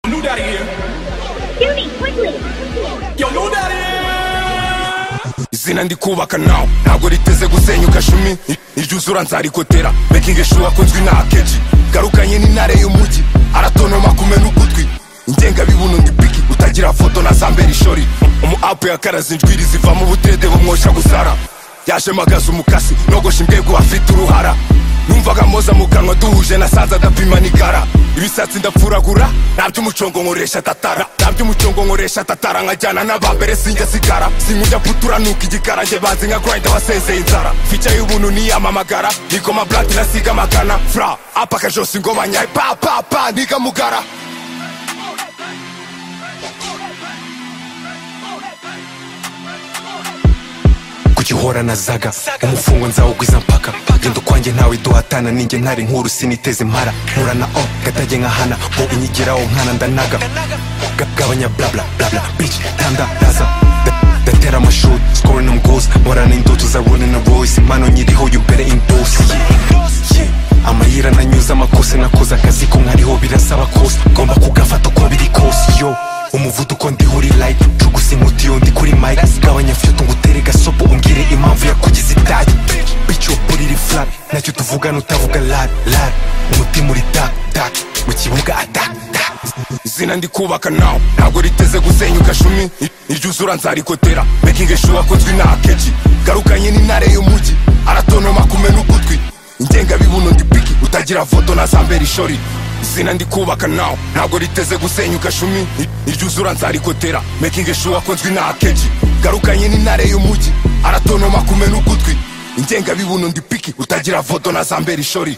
out of here! Judy, quickly! Yo, move out of here! izina ndi kubaka nawe ntabwo riteze gusenyuka shumi iryuzura nzarikotera making sure akunzwe nta kenshi garukanye n'intare y'umujyi aratonoma kumena ugutwi ingengabibuno ndi biki utagira foto na zambera ishori umu apu yakaraze injwiri ziva mu butede bumwosha gusara yaje magaza umukasi nogosha imbwego afite uruhara numvaga moza mu kanwa duhuje na saza adapima n'igara ibisatsi ndapfuragura nta by'umucongo nkoresha tatara nta by'umucongo nkoresha tatara nkajyana n'abambere sinjya sigara sinkujya guturanuka igikara njye banzi nka grind wasezeye inzara fica y'ubuntu niyamamagara nikoma blati nasiga amagana fra apaka josi ngo banyaye pa pa pa niga mugara kugihora na zaga umufungo nzawugwiza mpaka genda ukwanjye ntawe duhatana ninjye ntari nkuru siniteze impara mpura na o gatage nkahana mu inyigiraho nkana ndanaga Ga- gabanya blabla blabla bici tanda raza Da- datera amashuri scoring them goals mporana indoto za running a voice impano nyiriho you better in boss Yeah, yeah. amayira nanyuze amakosa nakoze akazi ko nkariho birasaba kose ngomba kugafata uko biri kose yo umuvuduko ndiho uri like cugusa inkuti yo ndi kuri mike gabanya fyuto ngutere gasopo umbwire impamvu yakugize itabi bico buriri flat nacyo tuvugana utavuga lat lat umutima uri dak dak mu kibuga adak dak izina ndi kubaka nawe ntabwo riteze gusenyuka shumi iryuzura nzarikotera making sure akozwe nta kenshi garukanye n'intare y'umujyi aratonoma kumena ugutwi ingengabibuno ndi piki utagira foto na zambera ishori izina ndi kubaka nawe ntabwo riteze gusenyuka shumi iryuzura nzarikotera making sure akozwe nta kenshi garukanye n'intare y'umujyi aratonoma kumena ugutwi ingengabibuno ndi piki utagira foto na zambera ishori